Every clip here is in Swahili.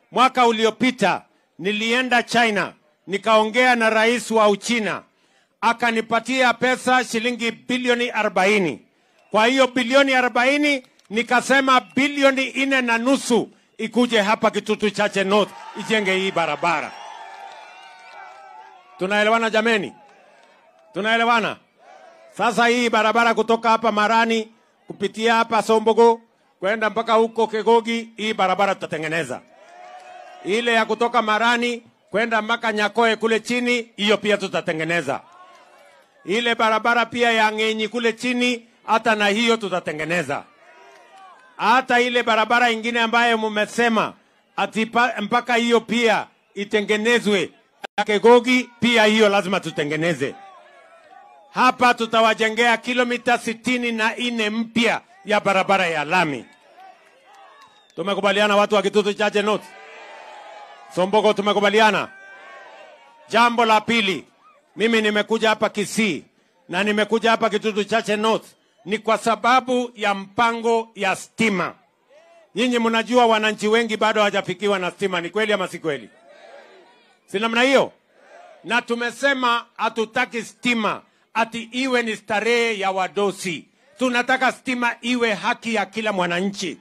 Mwaka uliopita nilienda China nikaongea na rais wa Uchina akanipatia pesa shilingi bilioni 40. Kwa hiyo bilioni 40 nikasema bilioni nne na nusu ikuje hapa Kitutu Chache North ijenge hii barabara. Tunaelewana jameni? Tunaelewana? Sasa hii barabara kutoka hapa Marani kupitia hapa Sombogo kwenda mpaka huko Kegogi, hii barabara tutatengeneza. Ile ya kutoka Marani kwenda mpaka Nyakoe kule chini, hiyo pia tutatengeneza. Ile barabara pia ya Ng'enyi kule chini, hata na hiyo tutatengeneza. Hata ile barabara ingine ambayo mumesema ati pa- mpaka hiyo pia itengenezwe ya Kegogi, pia hiyo lazima tutengeneze. Hapa tutawajengea kilomita sitini na nne mpya ya barabara ya lami. Tumekubaliana watu wa Kitutu Chache North, Sombogo, tumekubaliana. Jambo la pili, mimi nimekuja hapa Kisii na nimekuja hapa Kitutu Chache North ni kwa sababu ya mpango ya stima. Nyinyi mnajua wananchi wengi bado hawajafikiwa na stima, ni kweli ama si kweli? Si namna hiyo? Na tumesema hatutaki stima ati iwe ni starehe ya wadosi. Tunataka stima iwe haki ya kila mwananchi.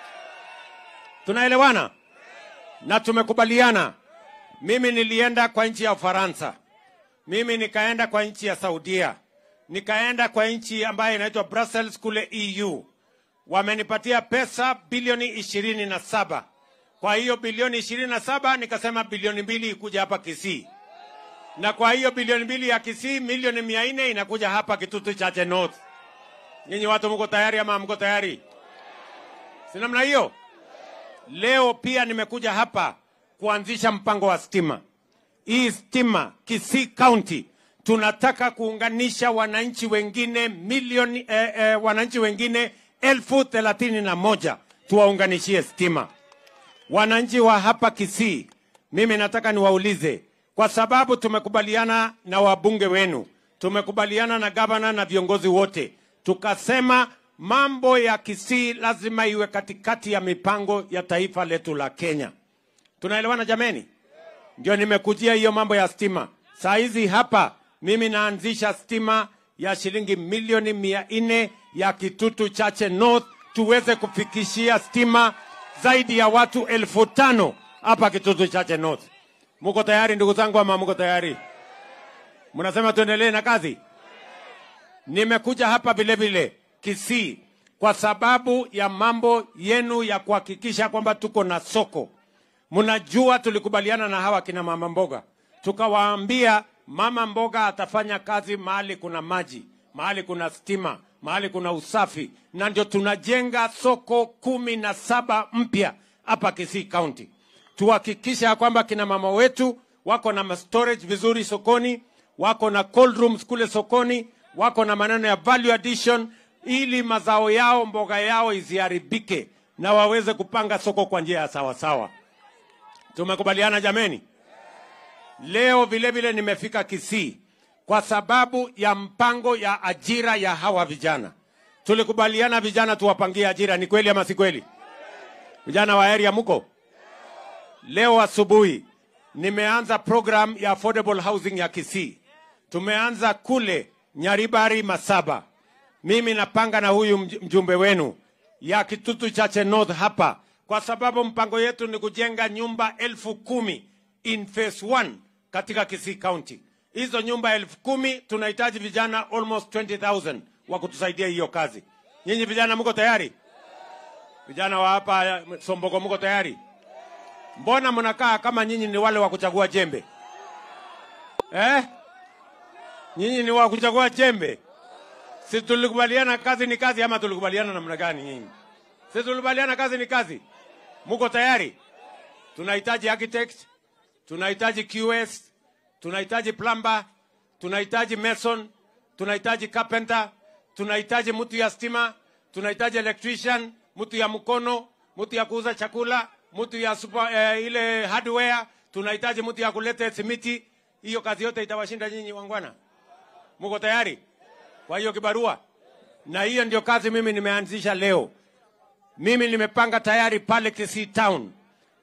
Tunaelewana? Na tumekubaliana. Mimi nilienda kwa nchi ya Ufaransa, mimi nikaenda kwa nchi ya Saudia, nikaenda kwa nchi ambayo inaitwa Brussels kule EU. Wamenipatia pesa bilioni ishirini na saba. Kwa hiyo bilioni ishirini na saba nikasema bilioni mbili ikuja hapa Kisii, na kwa hiyo bilioni mbili ya Kisii milioni mia nne inakuja hapa Kitutu Chache North. Nyinyi watu mko tayari ama mko tayari? Si namna hiyo? Leo pia nimekuja hapa kuanzisha mpango wa stima. Hii stima Kisii County tunataka kuunganisha wananchi wengine milioni eh, eh, wananchi wengine elfu thelathini na moja tuwaunganishie stima. Wananchi wa hapa Kisii, mimi nataka niwaulize, kwa sababu tumekubaliana na wabunge wenu, tumekubaliana na gavana na viongozi wote, tukasema mambo ya Kisii lazima iwe katikati ya mipango ya taifa letu la Kenya. Tunaelewana jameni? Ndio nimekujia hiyo mambo ya stima. Saa hizi hapa mimi naanzisha stima ya shilingi milioni mia nne ya Kitutu Chache North, tuweze kufikishia stima zaidi ya watu elfu tano hapa Kitutu Chache North. Muko tayari ndugu zangu ama muko tayari? Mnasema tuendelee na kazi? Nimekuja hapa vile vile Kisii kwa sababu ya mambo yenu ya kuhakikisha kwamba tuko na soko. Mnajua tulikubaliana na hawa kina mama mboga, tukawaambia mama mboga atafanya kazi mahali kuna maji, mahali kuna stima, mahali kuna usafi, na ndio tunajenga soko kumi na saba mpya hapa Kisii County. Tuhakikisha ya kwamba kina mama wetu wako na storage vizuri sokoni, wako na cold rooms kule sokoni, wako na maneno ya value addition, ili mazao yao mboga yao isiharibike na waweze kupanga soko kwa njia ya sawasawa. Tumekubaliana jameni? Leo vile vile nimefika Kisii kwa sababu ya mpango ya ajira ya hawa vijana. Tulikubaliana vijana tuwapangie ajira, ni kweli ama si kweli? Vijana wa area mko? Leo asubuhi nimeanza program ya affordable housing ya Kisii. Tumeanza kule Nyaribari Masaba. Mimi napanga na huyu mj- mjumbe wenu ya Kitutu Chache North hapa, kwa sababu mpango yetu ni kujenga nyumba elfu kumi in phase one katika Kisii County. Hizo nyumba elfu kumi tunahitaji vijana almost 20,000 wa kutusaidia hiyo kazi. Nyinyi vijana mko tayari? Vijana wa hapa Sombogo mko tayari? Mbona mnakaa kama nyinyi ni wale wa kuchagua jembe eh? Nyinyi ni wa kuchagua jembe? Si tulikubaliana kazi ni kazi, ama tulikubaliana namna gani nyinyi? Si tulikubaliana kazi ni kazi? Muko tayari? Tunahitaji architect, tunahitaji QS, tunahitaji plumber, tunahitaji mason, tunahitaji carpenter, tunahitaji mtu ya stima, tunahitaji electrician, mtu ya mkono, mtu ya kuuza chakula, mtu ya super, eh, ile hardware, tunahitaji mtu ya kuleta simiti. Hiyo kazi yote itawashinda nyinyi wangwana? Muko tayari? Kwa hiyo kibarua, na hiyo ndio kazi mimi nimeanzisha leo. Mimi nimepanga tayari pale Kisii Town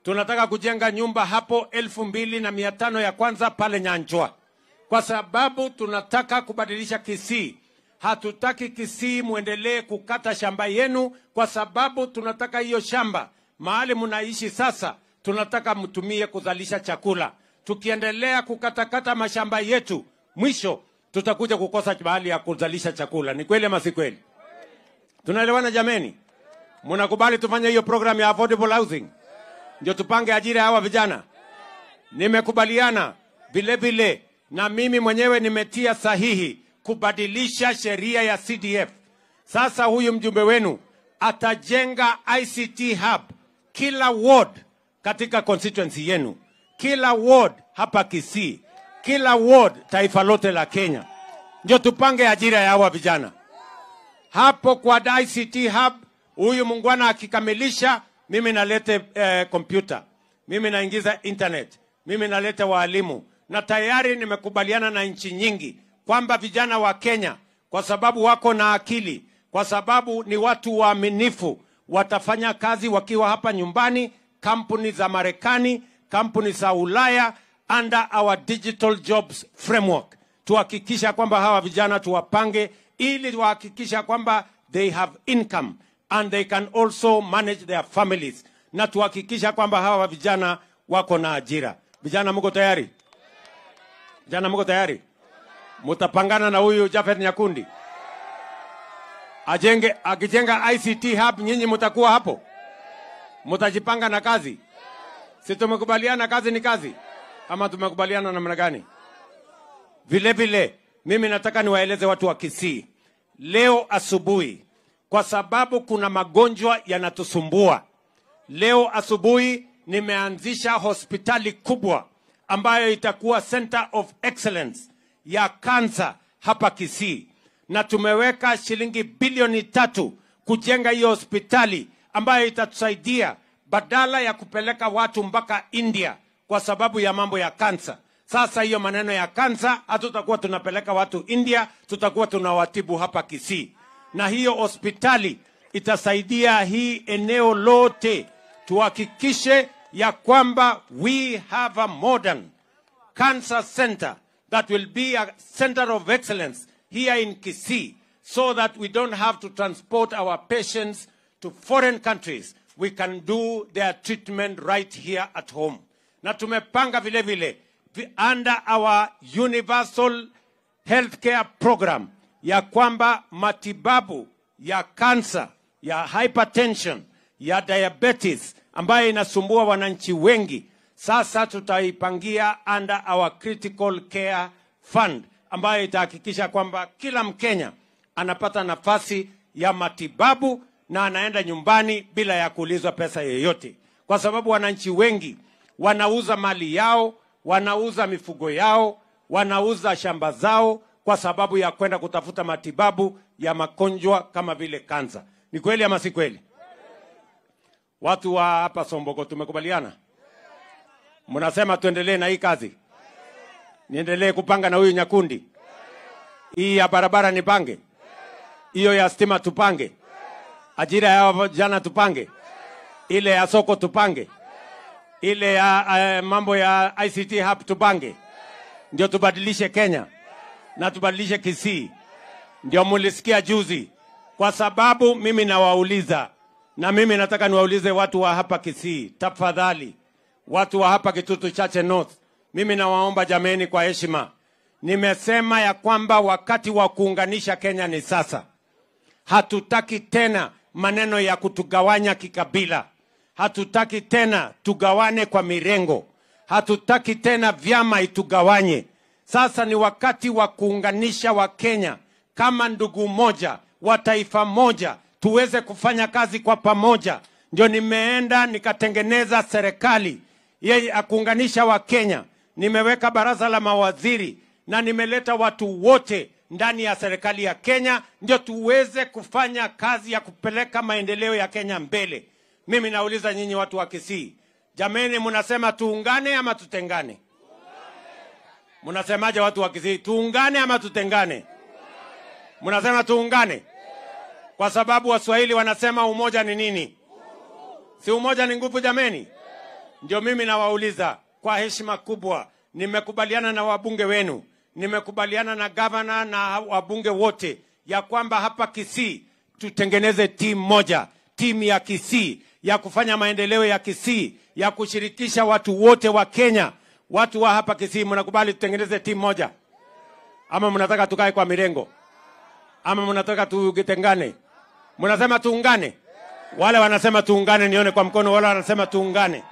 tunataka kujenga nyumba hapo elfu mbili na mia tano ya kwanza pale Nyanchwa, kwa sababu tunataka kubadilisha Kisii. Hatutaki Kisii muendelee kukata shamba yenu, kwa sababu tunataka hiyo shamba mahali mnaishi sasa, tunataka mtumie kuzalisha chakula. Tukiendelea kukatakata mashamba yetu, mwisho tutakuja kukosa mahali ya kuzalisha chakula. Ni kweli ama si kweli? Tunaelewana jameni? Mnakubali tufanye hiyo program ya affordable housing, ndio tupange ajira ya hawa vijana? Nimekubaliana vile vile, na mimi mwenyewe nimetia sahihi kubadilisha sheria ya CDF. Sasa huyu mjumbe wenu atajenga ICT hub kila ward katika constituency yenu, kila ward hapa Kisii, kila ward taifa lote la Kenya, ndio tupange ajira ya hawa vijana hapo kwa ICT hub. Huyu mungwana akikamilisha, mimi nalete eh, kompyuta, mimi naingiza internet, mimi nalete waalimu, na tayari nimekubaliana na nchi nyingi kwamba vijana wa Kenya kwa sababu wako na akili, kwa sababu ni watu waaminifu, watafanya kazi wakiwa hapa nyumbani, kampuni za Marekani, kampuni za Ulaya, under our digital jobs framework, tuhakikisha kwamba hawa vijana tuwapange ili tuhakikisha kwamba they have income and they can also manage their families, na tuhakikisha kwamba hawa vijana wako na ajira. Vijana mko tayari? Vijana mko tayari? Mutapangana na huyu Jafet Nyakundi ajenge, akijenga ICT hub, nyinyi mutakuwa hapo, mutajipanga na kazi. Si tumekubaliana kazi ni kazi, ama tumekubaliana namna gani? Vile vile mimi nataka niwaeleze watu wa Kisii leo asubuhi, kwa sababu kuna magonjwa yanatusumbua. Leo asubuhi nimeanzisha hospitali kubwa ambayo itakuwa center of excellence ya kansa hapa Kisii, na tumeweka shilingi bilioni tatu kujenga hiyo hospitali ambayo itatusaidia badala ya kupeleka watu mpaka India kwa sababu ya mambo ya kansa. Sasa hiyo maneno ya kansa hatutakuwa tunapeleka watu India, tutakuwa tunawatibu hapa Kisii, na hiyo hospitali itasaidia hii eneo lote, tuhakikishe ya kwamba we have a modern cancer center that will be a center of excellence here in Kisii so that we don't have to transport our patients to foreign countries. We can do their treatment right here at home. Na tumepanga vile vile vi- under our universal healthcare program ya kwamba matibabu ya kansa, ya hypertension, ya diabetes ambayo inasumbua wananchi wengi, sasa tutaipangia under our critical care fund ambayo itahakikisha kwamba kila Mkenya anapata nafasi ya matibabu na anaenda nyumbani bila ya kuulizwa pesa yoyote, kwa sababu wananchi wengi wanauza mali yao, wanauza mifugo yao, wanauza shamba zao kwa sababu ya kwenda kutafuta matibabu ya magonjwa kama vile kansa. Ni kweli ama si kweli? Watu wa hapa Somboko tumekubaliana, mnasema tuendelee na hii kazi, niendelee kupanga na huyu Nyakundi, hii ya barabara nipange, hiyo ya stima tupange, ajira ya vijana tupange, ile ya soko tupange, ile ya uh, mambo ya ICT hub tupange, ndio tubadilishe Kenya na tubadilishe Kisii. Ndio mulisikia juzi, kwa sababu mimi nawauliza, na mimi nataka niwaulize watu wa hapa Kisii, tafadhali, watu wa hapa Kitutu Chache North, mimi nawaomba jameni, kwa heshima, nimesema ya kwamba wakati wa kuunganisha Kenya ni sasa. Hatutaki tena maneno ya kutugawanya kikabila. Hatutaki tena tugawane kwa mirengo. Hatutaki tena vyama itugawanye. Sasa ni wakati wa kuunganisha Wakenya kama ndugu moja wa taifa moja, tuweze kufanya kazi kwa pamoja. Ndio nimeenda nikatengeneza serikali yeye ya kuunganisha Wakenya. Nimeweka baraza la mawaziri na nimeleta watu wote ndani ya serikali ya Kenya ndio tuweze kufanya kazi ya kupeleka maendeleo ya Kenya mbele. Mimi nauliza nyinyi watu wa Kisii, jameni, mnasema tuungane ama tutengane? Mnasemaje watu wa Kisii, tuungane ama tutengane? Mnasema tuungane kwa sababu Waswahili wanasema umoja ni nini? Si umoja ni nguvu jameni? Ndio mimi nawauliza kwa heshima kubwa, nimekubaliana na wabunge wenu, nimekubaliana na gavana na wabunge wote ya kwamba hapa Kisii tutengeneze timu moja, timu ya Kisii ya kufanya maendeleo ya Kisii, ya kushirikisha watu wote wa Kenya. Watu wa hapa Kisii, mnakubali tutengeneze timu moja ama mnataka tukae kwa mirengo ama mnataka tugitengane? Mnasema tuungane? Wale wanasema tuungane, nione kwa mkono. Wale wanasema tuungane.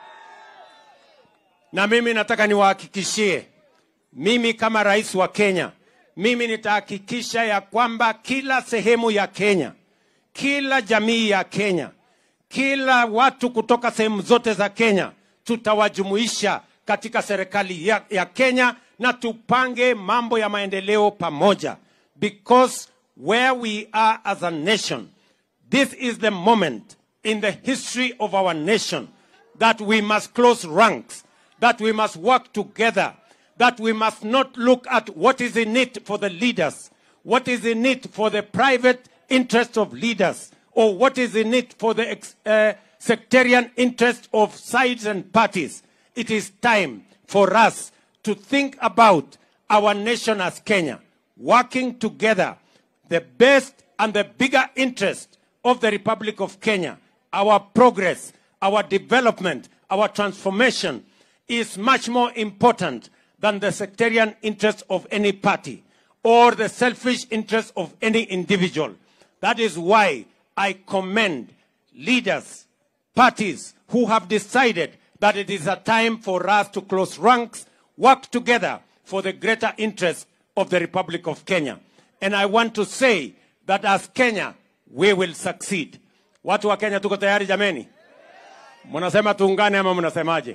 Na mimi nataka niwahakikishie, mimi kama rais wa Kenya, mimi nitahakikisha ya kwamba kila sehemu ya Kenya, kila jamii ya Kenya, kila watu kutoka sehemu zote za Kenya tutawajumuisha katika serikali ya, ya Kenya na tupange mambo ya maendeleo pamoja because where we are as a nation this is the moment in the history of our nation that we must close ranks that we must work together that we must not look at what is in it for the leaders what is in it for the private interest of leaders or what is in it for the ex- uh, sectarian interest of sides and parties it is time for us to think about our nation as Kenya, working together, the best and the bigger interest of the Republic of Kenya, our progress, our development, our transformation is much more important than the sectarian interest of any party or the selfish interest of any individual. That is why I commend leaders, parties who have decided that it is a time for us to close ranks, work together for the greater interest of the Republic of Kenya. And I want to say that as Kenya, we will succeed. Watu wa Kenya tuko tayari jameni? Mnasema tuungane ama mnasemaje?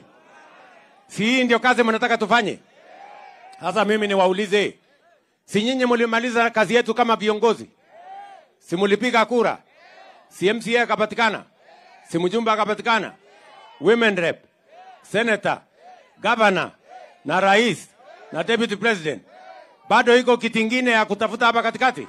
Si hii ndio kazi mnataka tufanye? Sasa mimi niwaulize, si nyinyi mlimaliza kazi yetu kama viongozi? Si mlipiga kura? Si MCA akapatikana? Si mjumbe akapatikana? Women rep, senator, governor na rais na deputy president. Bado iko kitingine ya kutafuta hapa katikati.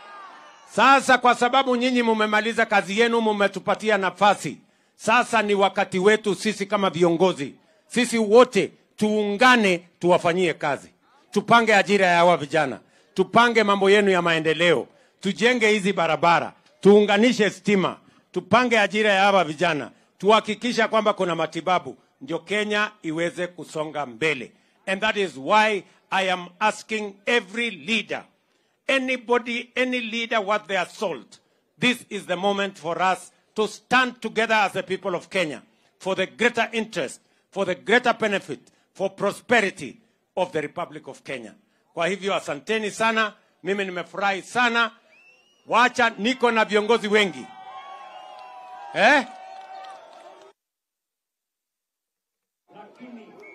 Sasa kwa sababu nyinyi mumemaliza kazi yenu, mumetupatia nafasi. Sasa ni wakati wetu sisi kama viongozi, sisi wote tuungane, tuwafanyie kazi, tupange ajira ya hawa vijana, tupange mambo yenu ya maendeleo, tujenge hizi barabara, tuunganishe stima, tupange ajira ya hawa vijana, tuhakikisha kwamba kuna matibabu, ndio Kenya iweze kusonga mbele. And that is why I am asking every leader anybody, any leader worth their salt, this is the moment for us to stand together as the people of Kenya for the greater interest, for the greater benefit, for prosperity of the Republic of Kenya. Kwa hivyo asanteni sana, mimi nimefurahi sana. Wacha niko na viongozi wengi eh?